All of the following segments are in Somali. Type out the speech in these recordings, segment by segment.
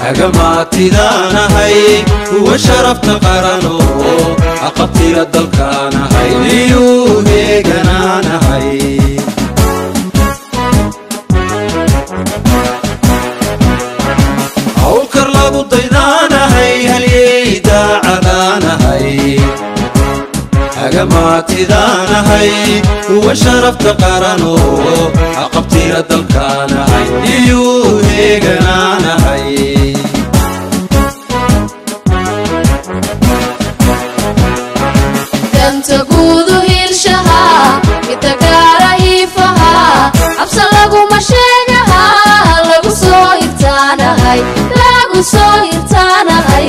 hagamaatidaanahay kuwa sharafta qarano aqabtira dalkaanahay niyuu heeganaanahay hawlkar lagu daydaanahay halyey daacadaanahay hagamaatidaanahay kuwa sharafta qarano aqabtira dalkaanahay niyuu heeganaanahay danta guudu hiilshaha midagaara hiifaha cabsa laguma sheegaha lagu soo hirtaanahay lagu soo hirtaanahay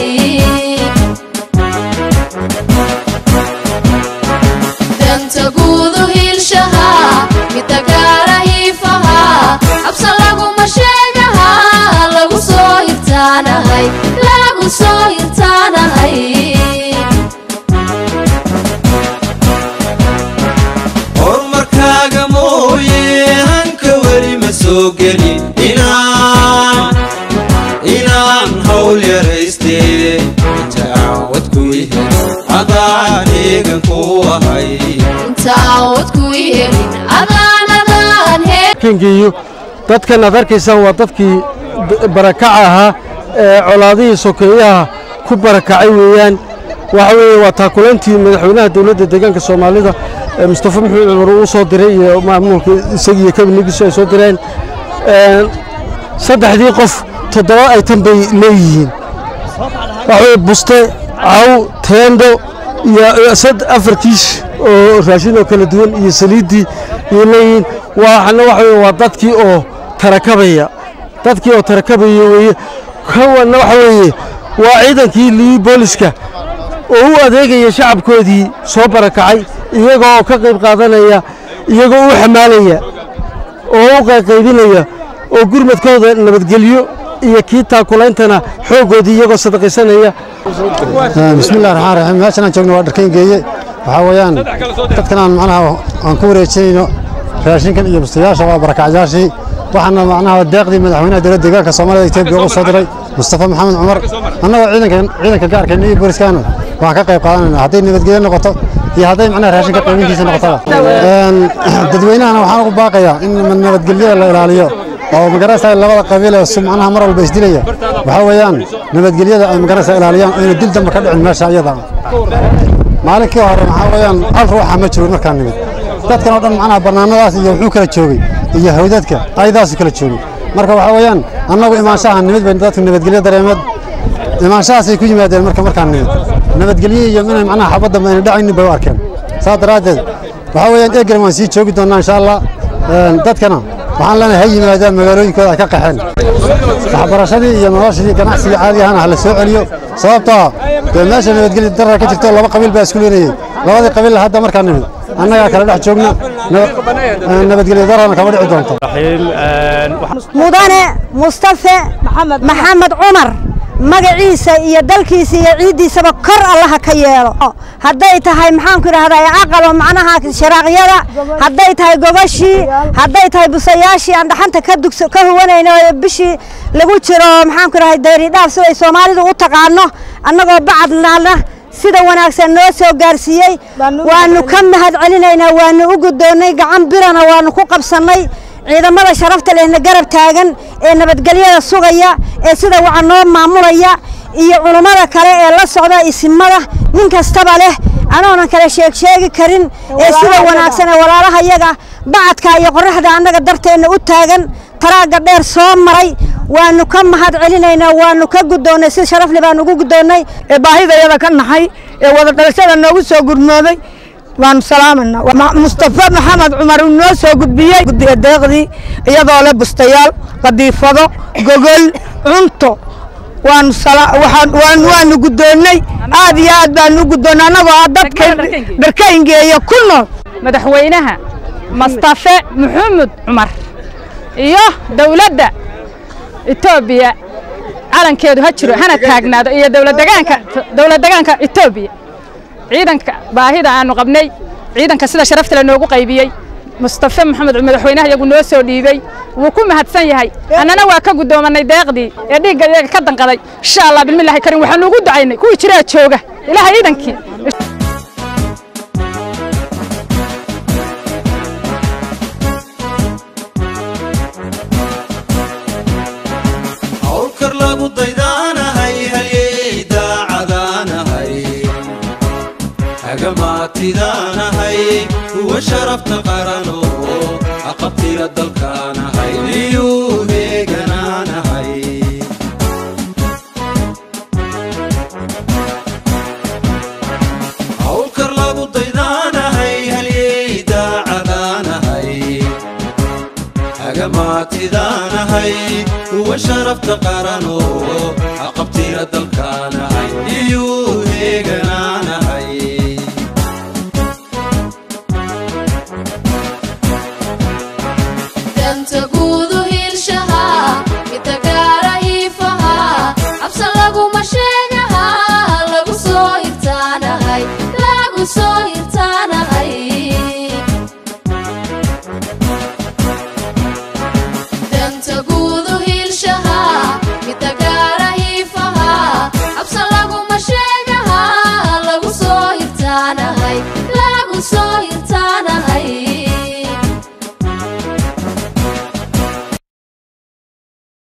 danta guudu hiilshaha midagaara hiifaha cabsa laguma sheegaha lagu soo hirtaanahay lagu soo hirtaanahay horumarkaaga mooye hanka weli ma soo gelin inaan inaan hawl yaraystee taawad ku yahay adaan eegan ku ahay intaawad ku yeelin adaan adaan hee kingiiyo dadkan aad arkaysaan waa dadkii d- barakaca ahaa ee colaadihii sokeeyaha ku barakacay weeyaan waxa weeye waa taakulantii madaxweynaha dowladda deegaanka soomaalida ee mustafa maxamed cumar uu soo diray iyo maamulka isagiiyo kabinigiisu ay soo direen Een, saddexdii qof toddoba ay tan bay leeyihiin waxa weye buste caw teendo iyo iyo sad afar kiish oo raashin oo kala duwan iyo saliiddii ayay leeyihiin waxana waxa weye waa dadkii oo tarakabaya dadkii oo tarakabaya weeye kawanna waxa weeye waa ciidankii liyi booliska oo u adeegaya shacabkoodii soo barakacay iyagoo oo ka qayb qaadanaya iyagoo u xamaalaya oo u qayqaybinaya oo gurmadkooda nabadgelyo iyo kii taakulaintana xooggoodii iyagoo sadaqaysanaya bismillahi raxmaan raxiim meeshan aan joogno waa dharkayn geeye waxaa weeyaan dadkan aan macnaha aan ku wareejinayno raashinkan iyo bustayaasha waa barakacyaashii waxaana macnaha deeqdii madaxweynaha dowladda deegaanka soomaalida etoobiya ugu soo diray mustafa maxamed cumar annagoo ciidanka ciidanka gaarkeena iyo booliskaana waxaan ka qayb qaadanayna hadday nabadgelyo noqoto iyo hadday macnaha raashinka qaybintiisa noqotaba Een, dadweynahana waxaan ugu baaqayaa in nabadgelyada la ilaaliyo oo magarasa labada qabiil ee su macnaha mar walba isdilaya waxaa weeyaan nabadgelyada ay magarasa ilaaliyaan oo inay dil dambe ka dhicin meesha iyada maalinkii hore waxaa weeyaan hal ruuxa ma joogin markaan nimid dadkan oo dhan macnaha bannaanadaas iyo wuxuu kala joogay iyo hawdadka ayadaasu kala joogay marka waxaa weeyaan annagu imaanshaha nimid bay dadku nabadgelyo dareemeed imaanshahaasay ku yimaadeen marka markaan nimid nabadgelyo iyo inay macnaha xabadda ayna dhacaynin bay u arkeen saas daraaddeed waxaa weeyaan eegan waan sii joogi doonnaa insha allah Een, dadkana waxaan leenahay ha yimaadaan magaalooyinkooda ay ka qaxeen waxbarashadii iyo noloshii ganacsigii caadi ahana ha la soo celiyo sababtoo ah dee meesha nabadgelyo darar ka jirto laba qabiil baa isku leenayey labadii qabiil hadda markaan nimid annagaa kala dhex joogna nab- een, nabadgelyo dararna kama dhici doonto mudane mustafe maxamed cumar magaciisa iyo dalkiisa iyo ciiddiisaba kor allaha ka yeelo hadday tahay maxaanku idhahdaa aqalo macnaha sharaaqyada hadday tahay gobashii hadday tahay busayaashii aan dhaxanta ka dugso ka huwanayno ee bishii lagu jiro maxaanku idhahdaa dayridhaaf siday soomaalidu u taqaano annagoo bacadnaalna sida wanaagsan noo soo gaarsiiyey waanu ka mahad celinaynaa waanu u guddoonnay gacan birana waanu ku qabsannay ciidamada sharafta lehna garab taagan ee nabadgelyada sugaya ee sida waca noo maamulaya iyo culummada kale ee la socda isimada nin kastaba leh anoonan kale sheeg sheegi karin ee sida wanaagsan ee walaalahayaga bacadka iyo qorraxda annaga darteenna u taagan taraagga dheer soo maray waanu ka mahad celinaynaa waanu ka guddoonnay si sharafle baanu ugu guddoonnay ee baahidayada ka naxay ee wada dhalashada noogu soo gurmooday waanu salaamanaa Ma- mustafa maxamed cumar uu noo soo gudbiyey guddiga deeqdii iyadoo leh bustayaal qadiifado gogol cunto waanu sala- waxaan- waan- waanu guddoonnay aad iyo aad baanu u guddoonnay annagoo ah dadka dharkayngeeya ku nool madaxweynaha mustafe maxamed cumar iyo dowladda etoobiya calankeedu ha jiro hana taagnaado iyo dowladdegaanka dowladdegaanka etoobiya ciidanka baahida aanu qabnay ciidanka sida sharafta le noogu qaybiyey mustafe maxamed madaxweynaha iyagu noo soo dhiibey wuu ku mahadsan yahay annana waa ka guddoomanay deeqdii ee dhiigga iyaga ka danqaday insha allah bilmillahi karim waxaanu ugu ducaynay kuwii jiraa jooga ilaaha ciidankii hawlkar lagu daydaanahay halyey daacadaanahay hagamaatidaanahay kuwa sharafta qarano aqabtira dalkaanahay niyuu heeganaanahay hawlkar lagu daydaanahay halyey daacadaanahay hagamaatidaanahay kuwa sharafta qarano aqabtira dalkaanahay iyuu heeganaanahay danta guud